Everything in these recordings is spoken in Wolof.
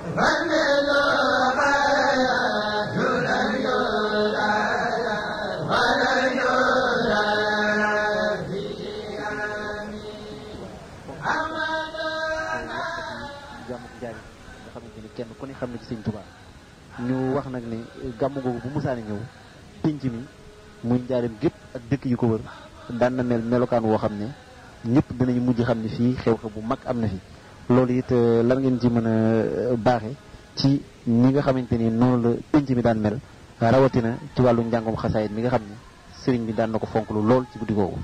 kenn ku ne xam ne ci sëñ Tuubaa ñu wax nag ne gàmmu googu bu musaani ñëw pénc mi muy njaareem gépp ak dëkk yu ko wër daan na mel melokaan woo xam ne ñëpp dinañu mujj xam ne fii xew-xew bu mag am na fi loolu it lan ngeen ci mën a baaxe ci ñi nga xamante ni noonu la pénc mi daan mel rawatina ci wàllu njàngum xasaayit mi nga xam ne sëriñ bi daan na ko fonk lu lool ci guddi googu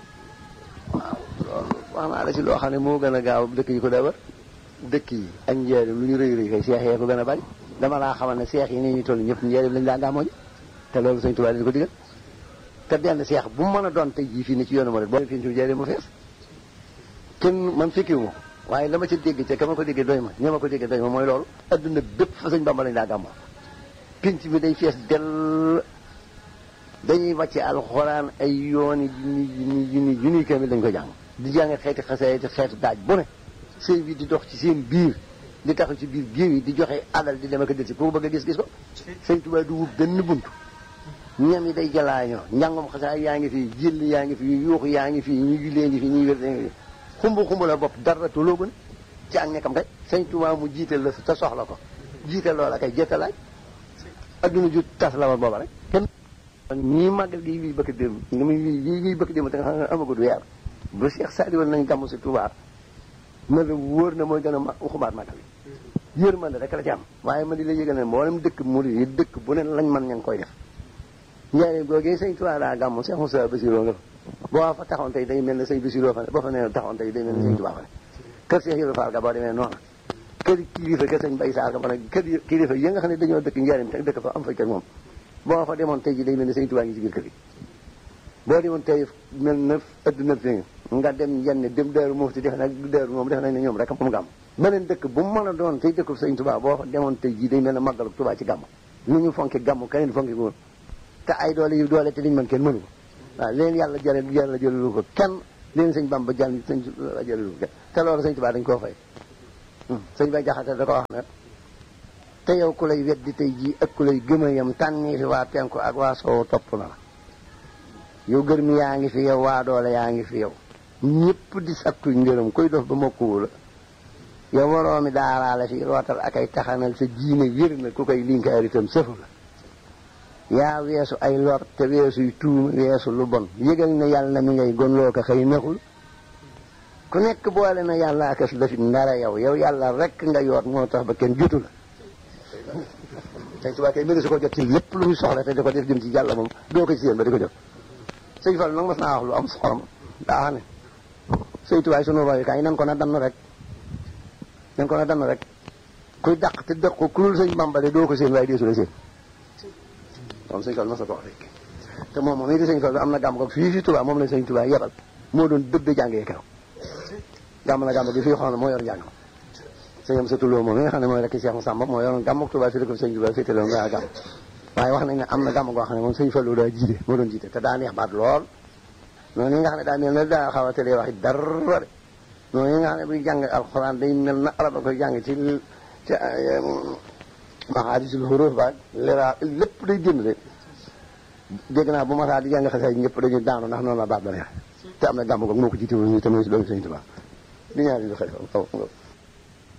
waaw loolu wax naa la ci loo xam ne moo gën a gaaw dëkk yi ko daa wër dëkk yi ak njaareem lu ñu rëy rëy kay seex yee ko gën a bari dama laa xamal ne seex yi nii ñu toll ñëpp njaareem lañ daa gàmmoo ji te loolu sëñ Tuubaa dañu ko digal te benn seex bu mu mën a doon tey jii fii ni ci yoonu ma rek boo fii ci njaareem mu fees kenn man fekkiwu ma ko waaye la ma ca dégg ca ka ma ko déggee doy ma ña ma ko déggee doy ma mooy loolu adduna bépp fa sëñ Bamba lañ daa gàmmoo pinc bi day fees dell dañuy wàcce alxuraan ay yooni junni junni junni junni kamil dañ ko jàng di jàng xeeti xasee xeetu daaj bu ne sëñ bi di dox ci seen biir di taxaw ci biir géew yi di joxe alal di dem ak a del si ku bëgg a gis-gis ko sëñ Tuubaa du wub benn buntu ñam yi day jalaañoo njàngom xasaay yaa ngi fi jëll yaa ngi fi yuuxu yaa ngi fi ñu jullee ngi fi ñuy wér ngi fi xumb xumb la bopp dara toloo gën ci ak nekkam rek sëñ Tuubaa mu jiital la te soxla ko jiital loola kay jëttalaaj adduna ju tas la woon booba rek kenn ñii màggal gi liy bëkk démb nga muy lii liy bëkk démb te nga xam ne amagul weer bu Cheikh Sadi woon nañ gàmmu si Tuubaa ma la wóor na mooy gën a ma xumaat màggal yi yërmande rek la ci am waaye ma di la yëgal ne mboolem dëkk mu yi dëkk bu ne lañ man ña ngi koy def njaareem googee sëñ Tuubaa daa gàmmu Cheikh Moussa Bassirou nga fa boo fa taxoon tey day mel ne sëñ Bassirou fa ne boo fa ne taxoon tey day mel ne sëñ Tuubaa fa ne kër Cheikh Yoro Fall ga boo demee noonu kër kilifa kër sëñ Bay Saar ga ba nag kër kilifa yi nga xam ne dañoo dëkk njaareem te dëkk fa am fa kër moom boo fa demoon tey ji day mel ne sëñ Tuubaa ngi ci biir kër gi boo demoon tey mel na adduna fi nga dem yenn dem Daaru Muxti defe nag Daaru moom defe nañ ne ñoom rek moom gàmm beneen dëkk bu mu mën a doon tey dëkk sëñ Tuubaa boo fa demoon tey jii day mel ne màggalu Tuubaa ci gàmm ni ñu fonke gàmm keneen fonke ko woon te ay doole yu doole te liñ mën kenn mënu ko waaw leen yàlla jële yàlla jëlelu ko kenn leen sëñ Bamba jàll sëñ jëlelu ko kenn te loolu sëñ Tuubaa dañ koo fay sëñ Bay Jaxate da ko wax ne te yow ku lay weddi tey jii ak ku lay gëm a yem tànnii fi waa penku ak waa soow topp na la yow gër mi yaa ngi fi yow waa doole yaa ngi fi yow ñëpp di sakku ngërëm koy dof ba mokkuwu la yow waroomi daaraale fi rootal ak ay taxanal sa jiine wér na ku koy linkaar itam sëfu la yaa weesu ay lor te weesuy tuuma weesu lu bon yëgal ne yàlla mi ngay gonloo ko xëy naxul ku nekk boole na yàlla akas dafit ndara yow yow yàlla rek nga yoot moo tax ba kenn jotu la sëñ Tuubaa kay mënu su ko jot ci lépp lu muy soxla te di ko def jëm ci yàlla moom doo ko ci seen ba di ko jot sëñ Fall nag mas naa wax lu am xorom daa xam ne sëñ Tuubaa sunu royukaay nan ko na dann rek nan ko na dann rek kuy dàq te dëq ko kulul sëñ Bamba de doo ko seen waaye deesu la seen moom sëñ Fall mas na ko wax rek te moom moom it di sëñ Fall am na gàmm ko fii fi Tuubaa moom la sëñ Tuubaa yebal moo doon dëgg jàngee keroog gàmm na gàmm bi fii xool moo yor njàng sëñam sa tulloo moom mi nga xam ne mooy rek Cheikh Massamba moo yoroon gàmm ak Tuubaa fi ko sëñ Tuubaa féete loon nga gàmm waaye wax nañ ne am na gàmm goo xam ne moom sëñ Fallu daa jiite moo doon jiite te daa neex baat lool noonu yi nga xam ne daa mel ne daa xaw a tëlee wax dara de noonu yi nga xam ne buy jàng alxuraan day mel na arab a koy jàng ci ci maxaadisul xuruuf ba lera lépp day génn de dégg naa bu ma saa di jàng xasee ñëpp dañuy daanu ndax noonu la baat ba neex te am na gàmm goog moo ko jiite woon ñu te mooy si doomu sëñ Tuubaa di ñaari lu xëy